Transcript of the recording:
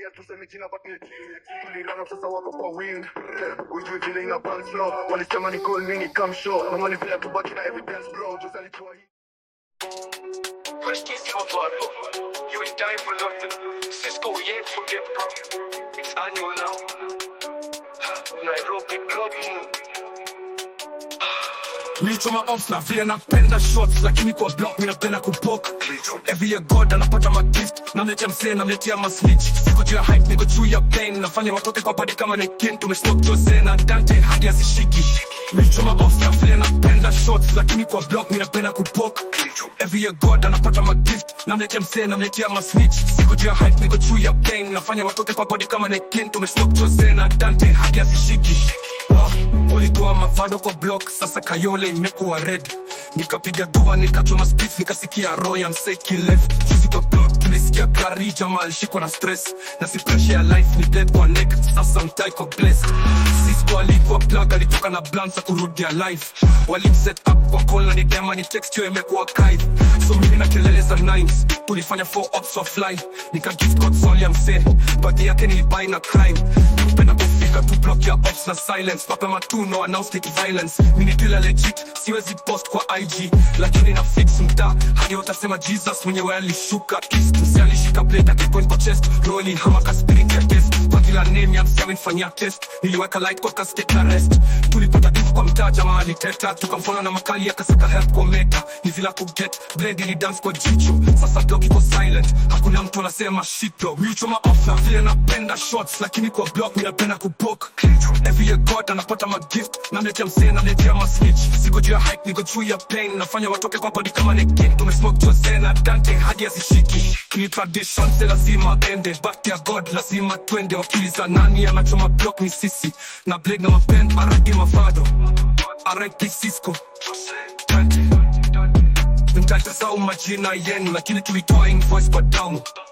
Tia tuseme jina but ni tulirana sasa wako kwa wing ujui vile ina bounce flow walisema ni call me ni come show mama ni vile tubaki na evidence bro just alitoa hii First kiss your father. You ain't dying for nothing. Cisco, we ain't forget, bro. It's annual now. Nairobi, Nairobi. Nilichoma off na vile napenda shots lakini kwa block mi napenda kupok Every year God anapata magift namletea msee namletea masnitch Siko juu ya hype niko juu ya pain nafanya watoke kwa padi kama nekin tumesmoke Jose na Dante hadi hazishiki Nilichoma off na vile napenda shots lakini kwa block mi napenda kupok Every year God anapata magift namletea msee namletea masnitch Siko juu ya hype niko juu ya pain nafanya watoke kwa padi kama nekin tumesmoke Jose na Dante hadi hazishiki Ulitoa mavado kwa block, sasa Kayole imekuwa red. Nikapiga dua nikachoma spliff, nikasikia Royan Seki left. Juzi kwa block tulisikia gari jamaa alishikwa na stress, na si pressure ya life ni dead kwa neck. Sasa mtai kwa blessed. Cisco alikuwa plug, alitoka na blanza kurudia life. Walimset up kwa call na nidema ni text yo imekuwa kite. So mimi na kelele za nines, tulifanya four ops offline. Nika gift code Sonia msee, badi yake nilibuy na crime. Kupenda kufika tu block ya ops na silence Papa matuno announce take violence Mini dealer legit siwezi post kwa IG Lakini na fix mta hadi watasema Jesus mwenyewe alishuka East msi alishika blade akipoint kwa chest Rolling hamaka spirit ya test Kwa kila name ya msi amenifanyia test Niliweka light kwa kastate na rest Tulipata info kwa mtaa jamaa aliteta Tukamfona na makali akasaka help kwa meta Ni vila kuget blade ili dance kwa jicho Sasa block iko silent Hakuna mtu anasema shit bro Nilichoma off na vile napenda shots Lakini kwa block mi napenda kupok Every year God anapata magift Namletea msee namletea masnitch Siko juu ya hype niko juu ya pain Nafanya watoke kwa body kama nekin Tumesmoke Jose na Dante hadi hazishiki Kini tradition se lazima ende Back ya God lazima twende Wakiliza nani anachoma block ni sisi Na blade na mapend aradi mafado R.I.P. Cisco Dante Mtatasau majina yenu Lakini tulitoa invoice kwa down